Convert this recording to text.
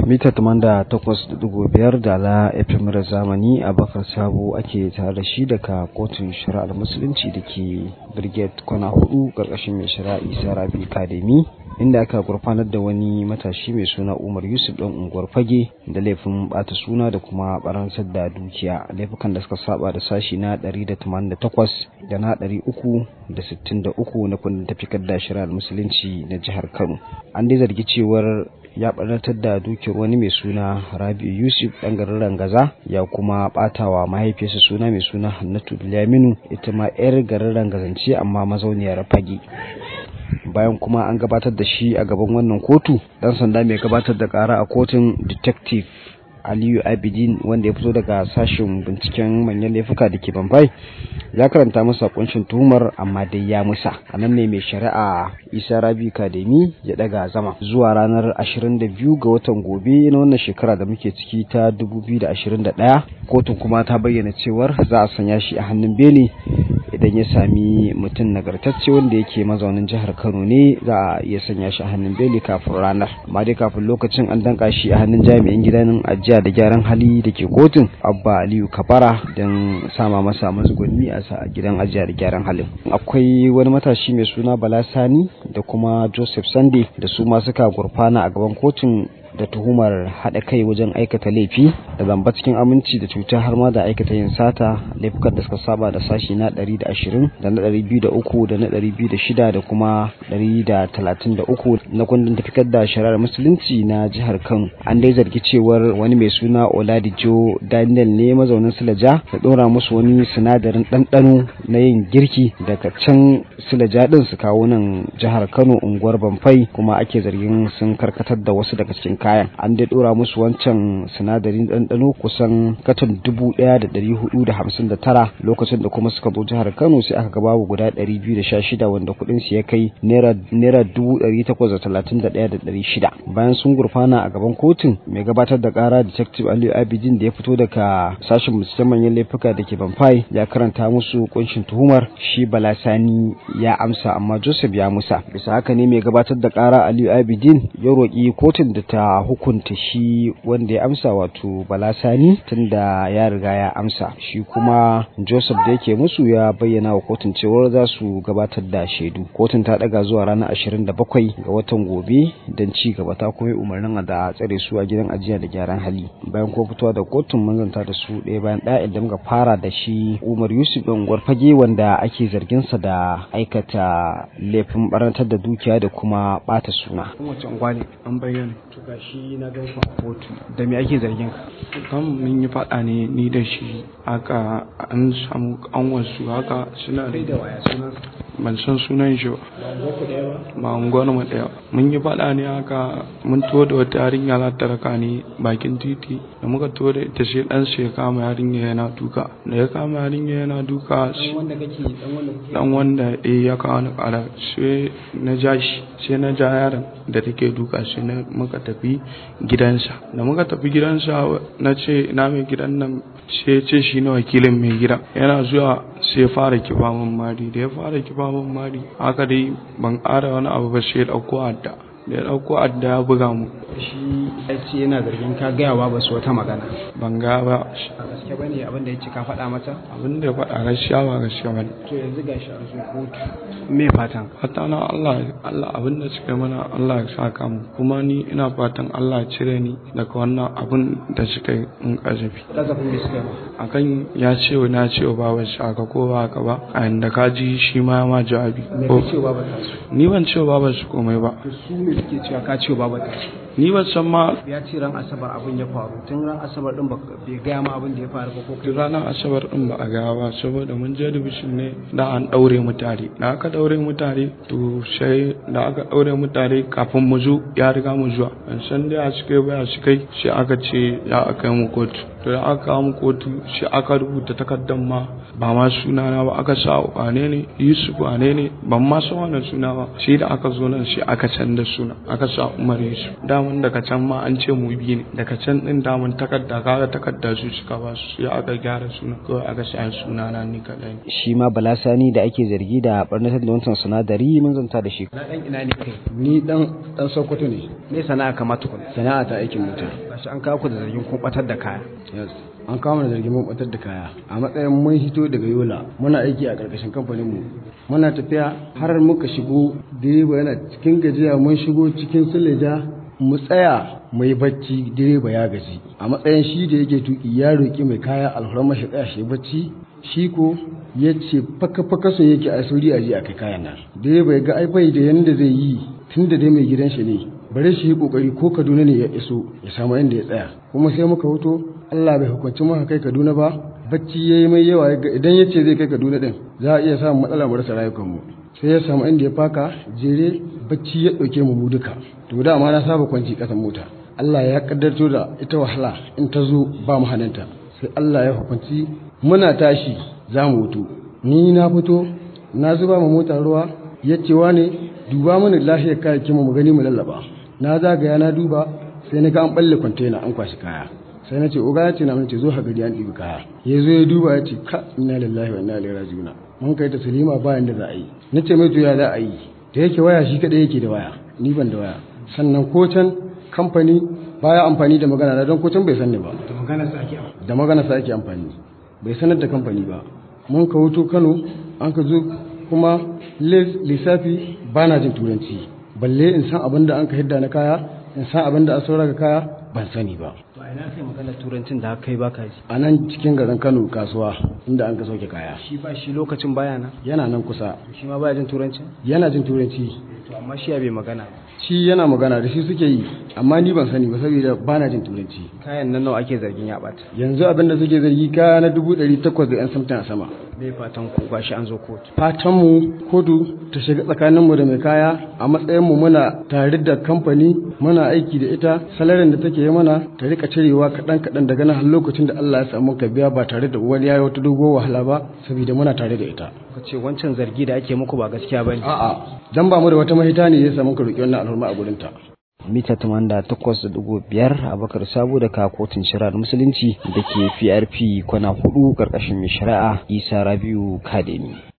mita biyar da la FM da zamani a bakar sabo ake tare da shi daga kotun shari'ar musulunci da ke brigade kwana hudu karkashin mai shari'a isa rabi kademi inda aka gurfanar da wani matashi mai suna umar yusuf ɗan unguwar fage da laifin bata suna da kuma baransar da dukiya laifukan da suka saba da sashi na 188 da na 363 na kundin tafikar da shari'ar musulunci na jihar kano an dai zargi cewar ya ɓarnatar da dukiyar wani mai suna rabi'u yusuf ɗan garin rangaza ya kuma ɓatawa mahaifiyarsa suna mai suna hannatu bilaminu ita ma 'yar garin rangazance amma mazauniyar fage bayan kuma an gabatar da shi a gaban wannan kotu dan sanda mai gabatar da kara a kotun detective aliyu abidin wanda ya fito daga sashen binciken manyan laifuka da ke bambai ya karanta masa kunshin tuhumar amma dai ya musa a nan ne mai shari'a isa rabi kademi ya daga zama zuwa ranar 22 ga watan gobe na wannan shekara da muke ciki ta 2021 kotun kuma ta bayyana cewar za a sanya shi a hannun beli idan ya sami mutum nagartacce wanda yake mazaunin jihar kano ne za a iya sanya shi a hannun beli kafin ranar amma dai kafin lokacin an danka shi a hannun jami'in gidan ajiya da gyaran hali da ke kotun abba aliyu kabara don sama masa matsuguni a sa gidan ajiya da gyaran halin akwai wani matashi mai suna bala sani da kuma joseph sunday da su ma suka gurfana a gaban kotun da tuhumar haɗa kai wajen aikata laifi da zamba cikin aminci da cuta har ma da aikata yin sata laifukan da suka saba da sashi na 120 da na 203 da na 206 da kuma 133 na kundin tafikar da shari'ar musulunci na jihar kano an dai zargi cewar wani mai suna oladijo daniel ne mazaunin silaja da ɗora musu wani sinadarin ɗanɗano na yin girki daga can silaja ɗin su kawo nan jihar kano unguwar bamfai kuma ake zargin sun karkatar da wasu daga cikin kayan an dai dora musu wancan sinadarin ɗanɗano kusan katon dubu ɗaya da ɗari hudu da hamsin da tara lokacin da kuma suka zo jihar kano sai aka ga babu guda ɗari biyu da sha shida wanda kuɗin su ya kai naira dubu ɗari takwas da talatin da ɗaya da ɗari shida bayan sun gurfana a gaban kotun mai gabatar da ƙara detective aliyu abidin da ya fito daga sashen binciken manyan laifuka da ke banfai ya karanta musu kunshin tuhumar shi balasani ya amsa amma joseph ya musa bisa haka ne mai gabatar da ƙara aliyu abidin ya roƙi kotun da ta hukunta shi wanda ya amsa wato balasani tunda ya riga ya amsa shi kuma joseph da yake musu ya bayyana wa kotun cewar za su gabatar da shaidu kotun ta daga zuwa ranar 27 ga watan gobe don ci gaba ta kuma umarnin da tsare su a gidan ajiya da gyaran hali bayan kuma fitowa da kotun mun zanta da su ɗaya bayan ɗaya idan muka fara da shi umar yusuf ɗin gwarfage wanda ake zargin sa da aikata laifin barantar da dukiya da kuma ɓata suna. an bayyana to gashi na gan ku a kotu da me ake zargin ka kan mun yi faɗa ne ni da shi haka an samu kanwarsu haka suna kai da waya sunan ban san sunan shi ba unguwar mu ɗaya mun yi faɗa ne haka mun to da wata yarinya za ta raka ni bakin titi da muka to da ita sai dan sai ya kama yarinya yana duka da ya kama yarinya yana duka dan wanda kake dan wanda kuke dan wanda eh ya kawo ni ƙara sai na ja shi sai na ja yaron da take duka sai na muka tafi gidansa da muka tafi gidansa na ce na mai gidan nan sai ya ce shi ne wakilin mai gida yana zuwa sai ya fara kifa min mari da ya fara kifa min mari haka dai ban ƙara wani abu ba sai ya ɗauko adda da ya ɗauko adda ya buga mu shi ya ce yana zargin ka gaya wa ba su wata magana ban ga ba a gaske ba ne abin da ya ce ka faɗa mata abin da ya faɗa gaskiya ba gaskiya ba ne to yanzu gashi an zo kotu me fatan fata na Allah Allah abin da suka yi mana Allah ya saka mu kuma ni ina fatan Allah ya cire ni daga wannan abin da suka yi in kazafi kazafin da suka ba akan ya ce wa na ce wa baban shi aka ko ba haka ba a inda ka ji shi ma ma jawabi me ka ce wa ba ta su ni ban ce wa baban shi komai ba to su ne suke cewa ka ce wa ba ta su ni ban san ma ya ce ran asabar abin ya faru tun ran asabar din bai gaya ma abin da ya faru ba ko kai duk ranar asabar din ba a gaya ba saboda mun je division ne da an daure mu tare da aka daure mu tare to sai da aka daure mu tare kafin mu zo ya riga mu zuwa ban san dai a suka yi ba a suka yi sai aka ce ya aka yi mu kotu to da aka kawo mu kotu shi aka rubuta takardar ma ba ma sunana ba aka sa wane ne yusuf wane ne ban ma san wannan suna ba shi da aka zo nan shi aka canza suna aka sa umar yusuf daman daga can ma an ce mu biyu ne daga can din daman takarda kaga takarda su suka ba su sai aka gyara suna kawai aka sa sunana ni kadai shi ma balasani da ake zargi da barnatar da wancan sinadari mun zanta da shi na dan ina ne kai ni dan dan sokoto ne me sana'a kamata ku sana'a ta aikin mota gashi an kawo ku da zargin kun batar da kaya yes an kawo mana zargin mun batar da kaya a matsayin mun hito daga yola muna aiki a karkashin kamfanin mu muna tafiya har muka shigo direba yana cikin gajiya mun shigo cikin suleja mu tsaya mu yi bacci direba ya gaji a matsayin shi da yake tuki ya roki mai kaya alhurma shi tsaya shi bacci shi ko ya ce faka-faka so yake a sauri a ji a kai kayan nan direba ya ga ai bai da yanda zai yi tun da dai mai gidan shi ne bare shi yi kokari ko kaduna ne ya iso ya samu inda ya tsaya kuma sai muka hoto allah bai hukunci muka kai kaduna ba bacci ya yi mai yawa idan ya ce zai kai kaduna din za a iya samun matsala mu rasa rayukanmu sai ya samu inda ya faka jere bacci ya ɗauke mu duka to da ma na saba kwanci ƙasan mota allah ya kaddarto da ita wahala in ta zo ba mu hannunta sai allah ya hukunci muna tashi za mu hutu ni na fito na zuba ma mota ruwa ya ce ne duba mana lafiyar kayayyakin mu gani mu lallaba na zagaya na duba sai na ga an balle kwantena an kwashi kaya sai na ce oga ya ce na ce zo ha gari an ɗibi kaya ya zo ya duba ya ce ka inna lillahi wa inna ilaihi raji'un mun kai ta salima bayan da za a yi na ce mai to ya za a yi da yake waya shi kadai yake da waya ni ban da waya sannan ko can kamfani baya amfani da magana na don ko can bai san ni ba da magana sa ake da magana sa ake amfani bai sanar da kamfani ba mun ka wuto Kano an ka zo kuma lissafi ba na jin turanci balle in san abin da an ka hidda na kaya in san abin da an saura ga kaya ban sani ba to a ina kai maganar turancin da kai baka ji a nan cikin garin kano kasuwa inda an ka sauke kaya shi ba shi lokacin baya na yana nan kusa shi ma baya jin turancin yana jin turanci to amma shi ya bai magana shi yana magana da shi suke yi amma ni ban sani ba saboda ba na jin turanci kayan nan nawa ake zargin ya bata yanzu abin da suke zargi kaya na dubu ɗari takwas da yan samtin a sama bai fatan ku gashi an zo kotu fatanmu kotu ta shiga tsakaninmu da mai kaya a matsayinmu muna tare da kamfani muna aiki da ita salarin da take yi mana ta rika cirewa kaɗan kaɗan daga nan har lokacin da Allah ya samu ka biya ba tare da wani yayi wata dogo wahala ba saboda muna tare da ita ka ce wancan zargi da ake muku ba gaskiya bane a'a dan ba mu da wata mahita ne ya samu ka roki wannan alhurma a gurin ta mita tamanda takwas da dugu biyar abakar sabo daga kotun shari'ar musulunci da ke prp kwana hudu karkashin mai shari'a isa rabiu kademi